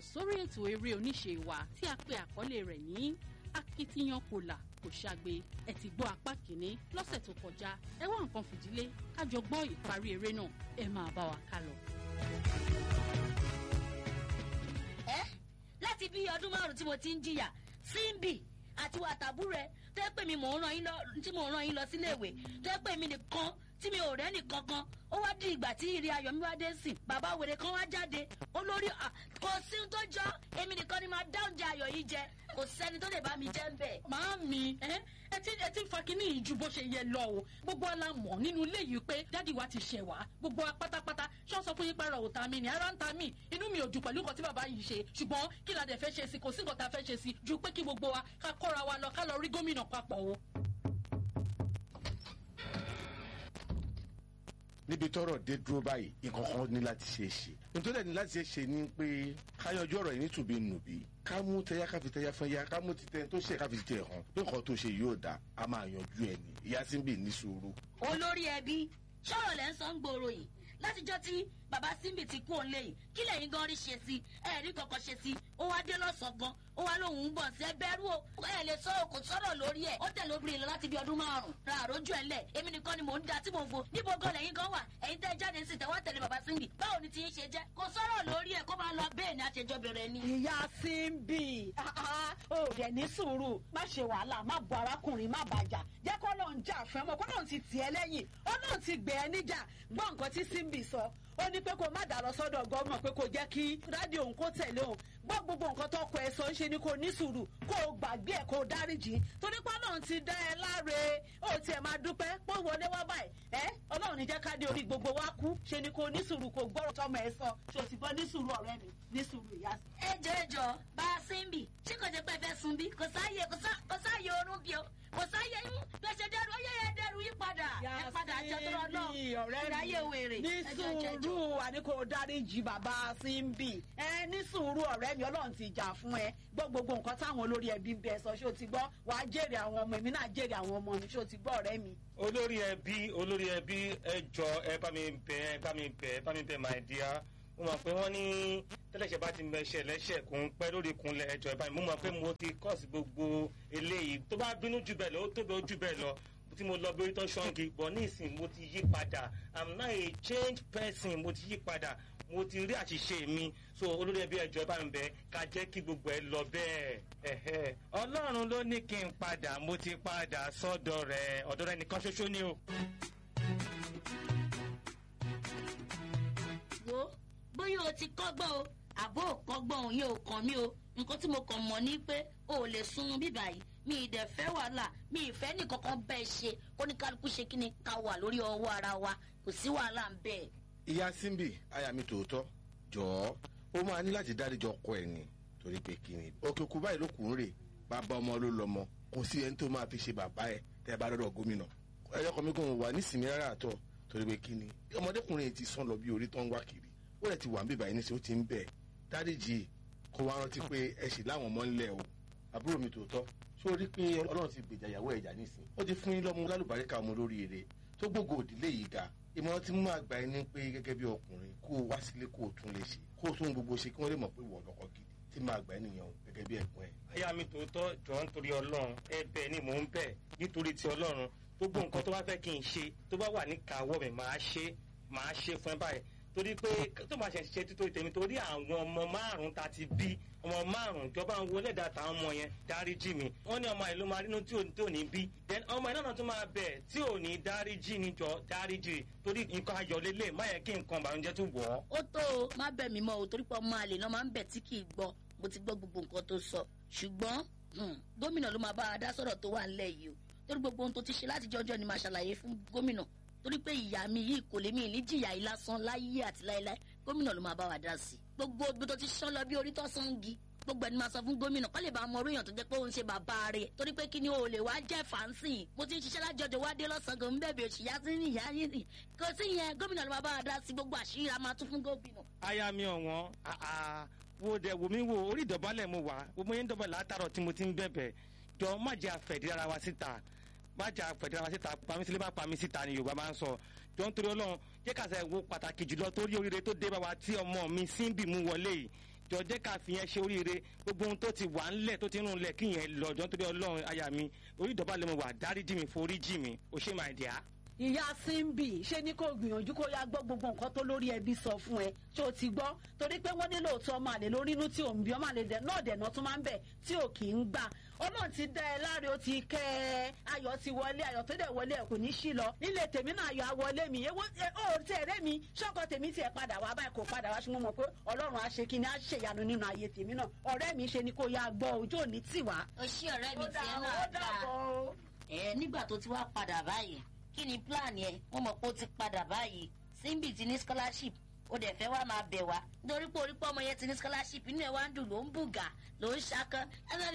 sórí ètò eré oníṣe wa tí a pè àkọlé rẹ̀ ní akitiyan kò là kò ṣàgbé ẹ ti gbọ́ apá kìíní lọ́sẹ̀ tó kọjá ẹ wá nǹkan fìdílé kájọ gbọ́ ìparí eré náà ẹ máa bá wa ká lọ. ẹ láti bí ọdún márùn tí mo ti ń jìyà símbì àti wàtàbú rẹ tó yẹ pé mi mò ń ràn yín lọ tí mò ń ràn yín lọ síléèwé tó yẹ pé mi nìkan tí mi ò rẹ́ nìkan kan ó wá di ìgbà tí ìrìn ayọ̀ mi wá dé sí bàbá wèrè kan wá jáde olórí kò sí tó jọ èmi nìkan ni máa dá oúnjẹ ayọ̀ yìí jẹ kò sẹ́ni tó lè bá mi jẹ́ ń bẹ̀. Màámi, ẹ ẹ ti ẹ ti ń fa kínní yìí ju bó ṣe yẹ lọ o. Gbogbo ala mọ̀ nínú ilé yìí pé dádì wa ti ṣẹ̀ wá. Gbogbo wa pátápátá ṣọ́ sọ fún yín pé ara ò ta mi ni ara ń ta mi. Inú mi ò dùn pẹ̀lú nǹkan tí bàbá yìí ṣe. Ṣùgbọ́n kí la dẹ̀ fẹ́ ṣe sí kò sí nǹkan tá a fẹ́ ṣe sí ju pé kí gbogbo wa ká kóra wa lọ ká lọ rí gómìnà papọ̀ o. níbi tọ́rọ̀ dé dúró báyìí nǹkan kan ní láti ṣe é ṣe nítorí ẹni láti ṣe é ṣe ni pé ká yanjú ọ̀rọ̀ yìí nítùbí nùbí ká mú tẹyà ká fi tẹyà fún ya ká mú titẹ tó ṣe ká fi tẹ hàn pé nǹkan tó ṣe yóò dá a máa yanjú ẹ ní ìyá síbì ní sùúrù. olórí ẹbí sọ̀rọ̀ lẹ́ ń sọ ń gbòòrò yìí látijọ́ tí bàbá símbì ti kú òun léyìí kí lẹ́yìn gan rí ṣe sí ẹ rí kankan ṣe sí ó wá dé lọ́sàn-án gan ó wá lóun ń bọ̀ sí ẹbẹ̀rú o ẹ lè sọ kò sọ̀rọ̀ lórí ẹ̀ ó tẹ̀lé obìnrin lọ láti bí ọdún márùn-ún ra àrójú ẹ̀ lẹ̀ èmi nìkan ni mò ń da tí mò ń fo níbo gan lẹ́yìn gan wà ẹ̀yin tẹ́ jáde sí tẹ́wọ́ tẹ̀lé bàbá símbì báwo ni ti ń ṣe jẹ́ kò sọ̀rọ̀ lórí ẹ̀ kó máa lọ bẹ́ẹ̀ ni àṣejọ bẹ̀rẹ̀ ni. ìyá símbì ó rẹ̀ ní sùúrù má ṣe wàhálà má bọ arákùnrin má bàjá jẹ́ kó lóun jà fún ẹ mọ́ kó lóun ti tì ẹ́ lẹ́yìn ó lóun ti gbẹ̀ ẹ́ níjà gbọ́ nǹkan tí símbì sọ ó ní pé kó má dà lọ sọ́dọ̀ gómìnà pé kó jẹ́ kí rádìò òun kó tẹ̀lé òun gbọ́ gbogbo nǹkan tó kọ ẹ sọ ń ṣe ni kò ní sùúrù kó o gbàgbé ẹ̀ kó o dáríjì torí pé ọlọ́run ti dá ẹ láre ó tiẹ̀ máa dúpẹ́ pé wọlé wá báyìí ẹ ọlọ́run ní jẹ́ ká dé orí gbogbo wa kú ṣe ni kò ní sùúrù kò gbọ́rọ̀ tọmọ ẹ sọ ṣe o sì gbọ́ ní sùúrù ọ̀rẹ́ mi ní sùúrù ìyá sí. ẹ jọ ẹ jọ bá a símbì ṣé kò jẹ́ pé ẹ fẹ́ sun bí kò sáàyè kò sáàyè oorun bí o kò sáàyè yín bí ẹ ṣe dẹrù ó yẹ ẹ dẹrù yí padà ẹ padà jẹ tó lọ náà ìráyè wèrè ní sùúrù àní kò dáríjì bàbá símbì ẹ ní sùúrù ọ̀rẹ́ mi ọlọ́run ti jà fún ẹ gbọ́ gbogbo nǹkan táwọn olórí ẹbí ń bẹ sọ ṣé o ti gbọ́ wàá jèrè àwọn ọmọ èmi náà jèrè àwọn ọmọ mi ṣé o ti gbọ́ ọ̀rẹ́ mi. olórí ẹbí olórí ẹbí ẹ jọ ẹ bá mi bẹ ẹ bá mi bẹ ẹ bá mi bẹ my dear mo mọ̀ pé wọ́n ní tẹ́lẹ̀ṣẹ̀ bá ti mẹṣẹ̀ lẹ́ṣẹ̀ kò ń pẹ́ lórí ìkúnlẹ̀ ẹjọ́ ẹ bá mi mo mọ̀ pé mo ti kọ́ọ̀sì gbogbo eléyìí tó bá bínú jù bẹ́ẹ̀ lọ ó tóbi ó jù bẹ́ẹ̀ lọ tí mo lọ bí orí tó ṣọ́ǹgì bọ̀ ní ìsìn mo ti yí padà i'm now a change person mo ti yí padà mo ti rí àṣìṣe mi so olórí ẹbí ẹjọ ẹ bá mi bẹ ká jẹ́ kí gbogbo ẹ lọ bẹ́ẹ̀ ọlọ́run ló ní kí n padà mo ti padà sọ́dọ̀ rẹ̀ ọ̀dọ̀ rẹ̀ nìkan ṣoṣo ni o. wo bóyá o ti kọ́gbọ́n o àbó ò kọ́gbọ́n òun yóò kàn mí o nǹkan tí mo kàn mọ̀ ni pé o ò lè sunun bíbà yìí mi ì dẹ̀ fẹ́ wàhálà mi ì fẹ́ nìkankan bẹ́ẹ̀ ṣe kó ní kálukú ṣe kí ni ká wà lórí ọwọ́ ara wa kò sí wàhálà ń bẹ́ẹ̀. ìyá síbì aya mi tòótọ́ jọ̀ọ́ ó máa ní láti dáríjọ ọkọ ẹ̀ ni torí pé kí ni òkè òkú báyìí ló kù ń rè bàbá ọmọ ló lọmọ kò sí ẹni tó máa fi ṣe bàbá ẹ tẹ bá lọ́dọ̀ gómìnà ẹyọkọ mi kò wà nísìnyí rárá àtọ torí pé kí ni ọmọdékùnrin ti sán lọ bí orí tó ń wá kiri ó rẹ̀ ti wà ń bíbá yìí níṣẹ́ ó ti ń bẹ̀ dáríjì kó wá rántí pé ẹ sì láwọn ọmọ ńlẹ̀ o àbúrò mi tòótọ́ ṣó rí pé ọlọ́run ti gbèjà ìyàwó ẹ̀jà nísìn ó ti fún yín lọ́mú lálùbáríkà ọmọ lóríire tó gbogbo òdílé yìí ga ìmọ̀ràn tí mú àgbà ẹni pé gẹ́gẹ́ bí ọkùnrin kó o wá sílé kó o tún lè ṣe kó o tún gbogbo ṣe kí wọ́n lè mọ̀ pé wọ́n lọ́kọ gidi tí máa gbà ẹnìyàn gẹ́gẹ́ bí ẹ̀gbọ́n ẹ̀. aya mi tòótọ́ jọ nítorí ọlọ́run ẹ̀bẹ̀ ni mò ń bẹ̀ nítorí ti ọlọ́run gbogbo nǹkan tó bá fẹ́ kí n ṣe tó bá wà ní kàwọ́ mi máa ṣe máa ṣe fún ẹ báyìí torí pé tó máa ṣe ṣe títorí tèmi torí àwọn ọmọ márùn ta ti bí ọmọ márùn ìjọba ń wọlé dàtà àwọn ọmọ yẹn dáríjì mi wọn ní ọmọ yìí ló máa rínú tí ò ní bí then ọmọ yìí náà tún máa bẹ̀ tí ò ní dáríjì ní jọ dáríjì torí nǹkan ayọ̀ lélẹ̀ má yẹ kí nǹkan ìbànújẹ́ tún wọ̀ ọ́. ó tó o má bẹ̀ mí mọ́ o torí pé ọmọ àlè náà máa ń bẹ̀ tí kì í gbọ́ mo ti gbọ́ gbogbo nǹkan tó sọ ṣùgbọ́n gómìnà ló máa bá a dá sọ̀rọ̀ tó wà ńlẹ̀ yìí o torí gbogbo ohun tó ti ṣe láti jọjọ́ ni máa ṣàlàyé fún gómìnà torí pé ìyá mi yìí kò lè mí ní jìyà yìí lásán láyé àti láéláé gómìnà ló máa bá wa dá sí i gbogbo ibi tó ti ṣán lọ bí orí tó sán gi gbogbo ẹni máa sọ fún gómìnà kọ́ lè bá ọmọ oríyàn tó jẹ́ pé òun ṣe bàbá rẹ̀ torí pé kí ni o lè wá jẹ́ fàǹsì mo ti ń ṣiṣẹ́ lájọjọ wá dé lọ́sàn-án kò ń bẹ̀bẹ̀ òṣì yá sí ní ìyá yín rìn kò sí yẹn gómìnà ló máa bá wa dá sí gbogbo àṣírí a máa tún fún gómìnà. aya mi ọ̀wọ́n wo dẹ̀ wò mí wo orí ìdọ̀bálẹ̀ mo wà gbogbo yẹn ń dọ̀bálẹ̀ látàrọ̀ tí mo ti ń bẹ̀bẹ̀ jọ má jẹ́ àfẹ̀dí ara wa síta má jẹ́ àfẹ̀dí ara wa síta pàmí sílé má pàmí síta ni yorùbá máa ń sọ jọ ń torí ọlọ́run jẹ́ kàṣà ìwo pàtàkì jùlọ torí oríire tó dé bá wa tí ọmọ mi síbì mú wọlé yìí jọ jẹ́ ká fi yẹn ṣe oríire gbogbo ohun tó ti wà ńlẹ̀ tó ti rún lẹ̀ kí yẹn lọ jọ́ nítorí ọlọ́run aya mi orí ìdọ̀bálẹ̀ mo wà dáríjì mi foríjì mi ò ṣe máa dìá. ìyá simbi ṣé ní kò gbìyànjú kó yá gbọ́ gbogbo nǹkan tó lórí ẹbí sọ fún ẹ ṣé o ti gbọ́ torí pé wọ́n nílò òótọ́ ọmọ àlè lórí inú tí ò ń bí ọmọ àlè dẹ̀ náà dẹ̀nà tún máa ń bẹ̀ tí ò kì í gbà ọlọ́run ti dá ẹ láre ó ti kẹ́ ẹ ayọ̀ ti wọlé ayọ̀ tó dẹ̀ wọlé ẹ kò ní sí lọ nílé tèmi náà ayọ̀ àwọlé mi èwo ó tẹ̀ rẹ́ mi ṣọ́kọ tèmi tiẹ̀ padà wá báyìí kò padà wá ṣùgbọ́n mọ̀ pé ọlọ́run á ṣe kí ni á ṣèyanu nínú ayé tèmi náà ọ̀rẹ́ mi ṣe ni kó yá gbọ́ ojú òní tì wá. o ṣí ọ̀rẹ́ mi ó tiẹ̀ dà náà ó dáa dàbọ̀ o. ẹ nígbà tó ti wá padà báyìí kí ni plan yẹn wọ́n mọ̀ pé ó ti padà báyìí simbi ti ní scholarship ó dẹ̀ fẹ́ wá máa bẹ̀ wá nítorí pé orí pé ọmọ yẹn ti ní scholarship inú ẹ̀ wá ń dùn ló ń bùgà ló ń ṣakán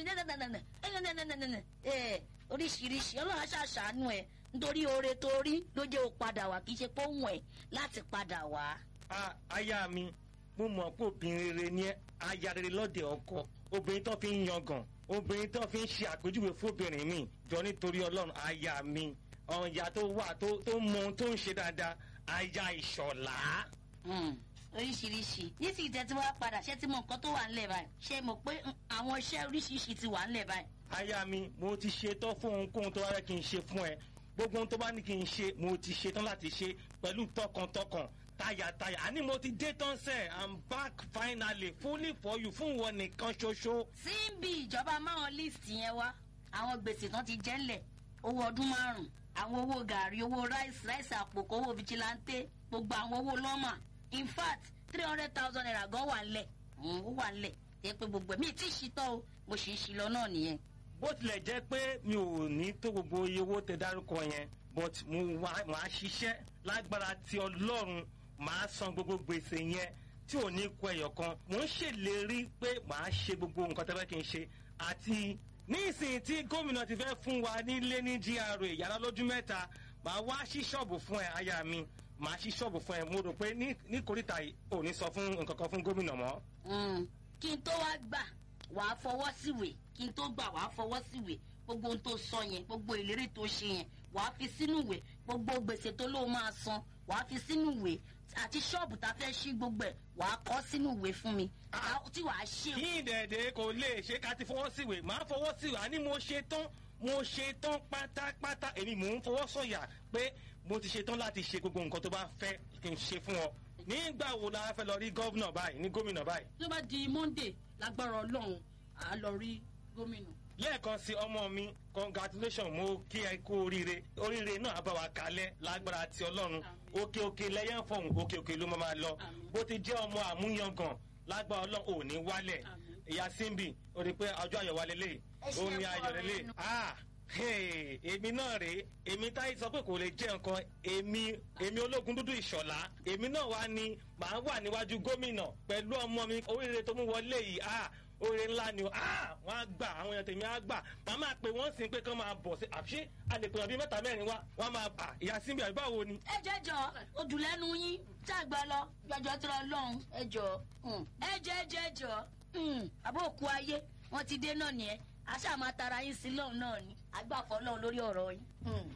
ẹ oríṣiríṣi ọlọ́run aṣàṣàánú ẹ nítorí oore tó rí ló jẹ́ ó padà wá kì í ṣe pé ó wọ̀n ẹ̀ láti padà wá. Ah, aya mi mo mọ̀ pé obìnrin rere ni ẹ́, aya rere lọ́dẹ̀ ọkọ obìnrin tó fi ń yangàn obìnrin tó fi ń ṣe àpèjúwe fóbìnrin mi jọ nítorí ọlọ́run aya mi ọ̀ya tó wà tó tó mọ ohun tó ń ṣe dáadáa aya ìṣọ̀lá. Mm, oríṣiríṣi nísìnyí tẹ́ tí wọ́n padà ṣé tí mo nǹkan tó wà ńlẹ̀ báyìí ṣé mo pé mm, àwọn iṣẹ́ oríṣiríṣi ti wà ńlẹ̀ báyìí. aya mi mo ti ṣetán fún ohunkóhun tó wá yẹ kí n ṣe fún ẹ gbogbo ohun tó bá ní kí n ṣe mo ti ṣetán láti ṣe pẹ̀lú tọkàntọkàn tayàtayà àní mo ti dé tán sẹ́ i'm back finally fully for you fún wọn nìkan ṣoṣo. síbi ìjọba máwọn list yẹn wá àwọn gbèsè tán ti jẹ́ ńlẹ̀ owó ọdún márùn àwọn owó gàrí owó ráìsì ráìsì àpòkò owó vigilante gbogbo àwọn owó lọ́mà in fact three hundred thousand naira gan wà ńlẹ̀ Mm, ó wà ńlẹ̀ tẹ́ pé gbogbo ẹ̀mí tí ì ṣitọ́ o mo sì ń ṣi lọ náà nìyẹn. bó tilẹ̀ jẹ́ pé mi ò ní tó gbogbo iye owó tẹ dárúkọ yẹn but mo wá máa ṣiṣẹ́ lágbára ti ọlọ́run máa san gbogbo gbèsè yẹn tí ò ní kọ ẹyọ kan mò ń ṣèlérí pé màá ṣe gbogbo nǹkan tẹ́lẹ̀ kí n ṣe àti nísìnyí tí gómìnà ti fẹ́ fún wa nílé ní gra yàrá lójú mẹ́ta màá wá sí ṣọ́ọ̀bù fún ẹ aya mi màá sí ṣọ́ọ̀bù fún ẹ mo rò pé ní ní kòríta yìí ò ní sọ fún nǹkan kan fún gómìnà mọ́. Mm, kí n tó wá gbà wàá fọwọ́ síwèé kí n tó gbà wàá fọwọ́ síwèé gbogbo ohun tó sọ yẹn gbogbo ìlérí tó ṣe yẹn wàá fi sínú ìwé gbogbo gbèsè tó lóun máa san wàá fi sínú ìwé àti ṣọ́ọ̀bù tá a fẹ́ ṣí gbogbo ẹ̀ wàá kọ́ sínú ìwé fún mi Ah. tí wàá ṣe kí ìdẹ̀ẹ̀dẹ̀ kò lè ṣe ká ti fọwọ́ síwèé máa fọwọ́ síwèé àní mo ṣe tán mo ṣe tán pátápátá èmi mò ń fọwọ́ sọ̀yà pé mo ti ṣe tán láti ṣe gbogbo nǹkan tó bá fẹ́ kí n ṣe fún ọ nígbà wo la fẹ́ lọ rí gọ́vnà báyìí ní gómìnà báyìí tó bá di monday lágbára ọlọ́run à á lọ rí gómìnà. lẹ́ẹ̀kan sí ọmọ mi congratulation mo kí ẹ kú oríire oríire náà á bá wa kalẹ̀ lágbára ti ọlọ́run Àmín. òkè òkè lẹ́yìn fọ̀hún òkè òkè ló máa máa lọ Àmín. bó ti jẹ́ ọmọ àmúyangàn lágbára ọlọ́run ò ní wálẹ̀ Àmín. ìyá simbi ó rí i pé ọjọ́ ayọ̀ wa lélẹ̀ Ẹ ṣe ó ní fún ayọ̀ ọ̀rẹ́ lélẹ̀ inú. ah hey, èmi náà rèé èmi táyì sọ pé kò lè jẹ́ nǹkan èmi èmi ológun dúdú ìṣọ̀lá èmi náà wá ní màá wà níwájú gómìnà pẹ̀lú ọmọ mi oríire tó mú wọlé yìí ah oore ńlá ni o ah wọn á gbà àwọn èèyàn tèmi á gbà màá máa pè wọ́n sí pé kán máa bọ̀ sí àbí a lè pè wọ́n bí mẹ́ta mẹ́rin wá wọ́n á máa bà ìyá síbi àbí báwo ni. ẹ jẹjọ odùlẹ́nu yín ṣàgbà lọ jọjọ tí wọn lọhùn ẹ jọ ẹ jẹ jẹjọ àbó òkú ayé wọn ti dé náà nìyẹn àṣà máa tara yín sí lọ́hùn náà ni àgbàfọ́ lọ́hùn lórí ọ̀rọ̀ yín. Mm.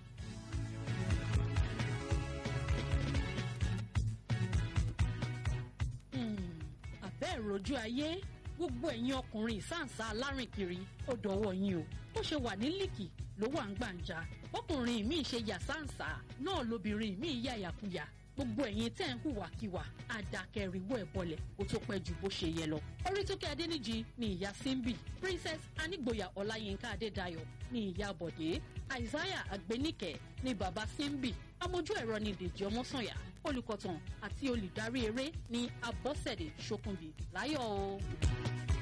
àbẹ́ ìrojú ayé gbogbo ẹ̀yin ọkùnrin ìsáǹsá alárìnkiri ó dọwọ́ yín o bó ṣe wà ní líkì ló wà ń gbàǹjà ọkùnrin mi ṣe yàsáǹsá náà lobìnrin mi yà yàkuyà gbogbo ẹ̀yin tẹ́ ń hùwàkiwà àdàkẹ́rìwọ̀ ẹ̀ bọlẹ̀ ó tó pẹ́ ju bó ṣe yẹ lọ. orítókè adéníjì ni ìyá simbi princess anigboya ọláyínká adédayọ̀ ni ìyá bọ̀dé isaiah agbenike ni bàbá simbi amójú ẹ̀rọ ni dèjì ọmọ́sànyà olùkọ̀tàn àti olùdarí eré ní abọ́sẹ̀dé ṣókùnbí láyọ̀ o.